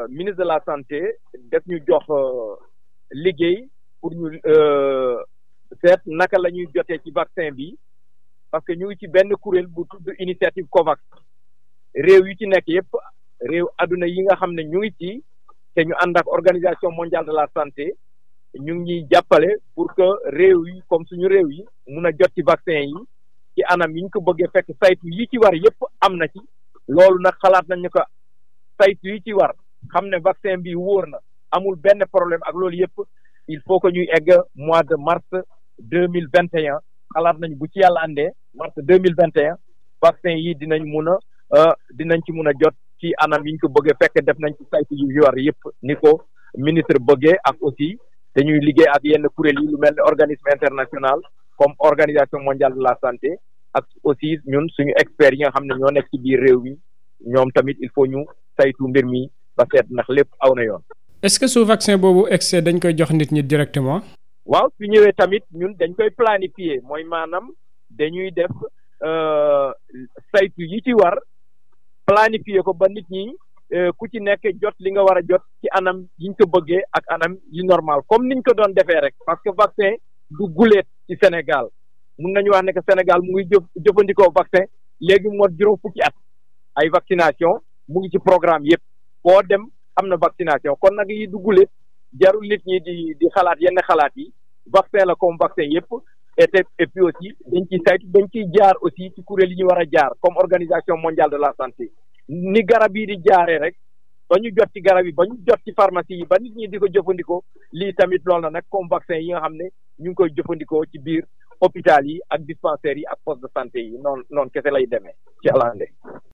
ministre de la santé def ñu jox liggéey pour ñu seet naka la ñuy jotee ci vaccin bi parce que ñu ngi ci benn kuréel bu tudd initiative COVAX réew yi ci nekk yépp réew adduna yi nga xam ne ñu ngi ci te ñu ànd ak organisation mondiale de la santé ñu ngi ñuy jàppale pour que réew yi comme suñu réew yi mun a jot ci vaccin yi ci anam yi ñu ko bëggee fekk saytu yi ci war yépp am na ci loolu nag xalaat nañu ko saytu yi ci war xam ne vaccin bi wóor na amul benn problème ak loolu yépp il faut que ñuy egg mois de mars deux mille vingt et un xalaat nañ bu ci yàlla àndee mars deux mille vingt et un vaccin yi dinañ mun a dinañ ci mun a jot ci anam yi ñu ko bëggee fekk def nañ ci saytu yu war yépp ni ko ministre bëggee ak aussi dañuy liggéey ak yenn kuréel yi lu mel ne organisme international comme organisation mondiale de la santé ak aussi ñun suñu experts yi nga xam ne ñoo nekk ci biir réew mi ñoom tamit il faut ñu saytu mbir mi ba seet ndax lépp aw na yoon. est-ce que su vaccin boobu excès dañ koy jox nit ñi directement. waaw su ñëwee tamit ñun dañ koy planifier mooy maanaam dañuy def saytu yi ci war planifier ko ba nit ñi ku ci nekk jot li nga war a jot ci anam yiñ ko bëggee ak anam yi normal comme niñ ko doon defee rek parce que vaccin du guleet ci Sénégal mun nañu wax ne que Sénégal mu ngi jëf jëfandikoo vaccin léegi moo juróom fukki at ay vaccination mu ngi ci programme yépp boo dem am na vaccination kon nag yi du guleet jarul nit ñi di di xalaat yenn xalaat yi vaccin la comme vaccin yépp et et puis aussi dañ ciy saytu dañ ciy jaar aussi ci kuréel yi ñu war a jaar comme organisation mondiale de la santé ni garab yi di jaaree rek ba ñu jot ci garab yi ba ñu jot ci pharmacie yi ba nit ñi di ko jëfandikoo lii tamit loolu na nag comme vaccin yi nga xam ne ñu ngi koy jëfandikoo ci biir hôpital yi ak dispensaires yi ak poste de santé yi noonu noonu kese lay demee ci àllande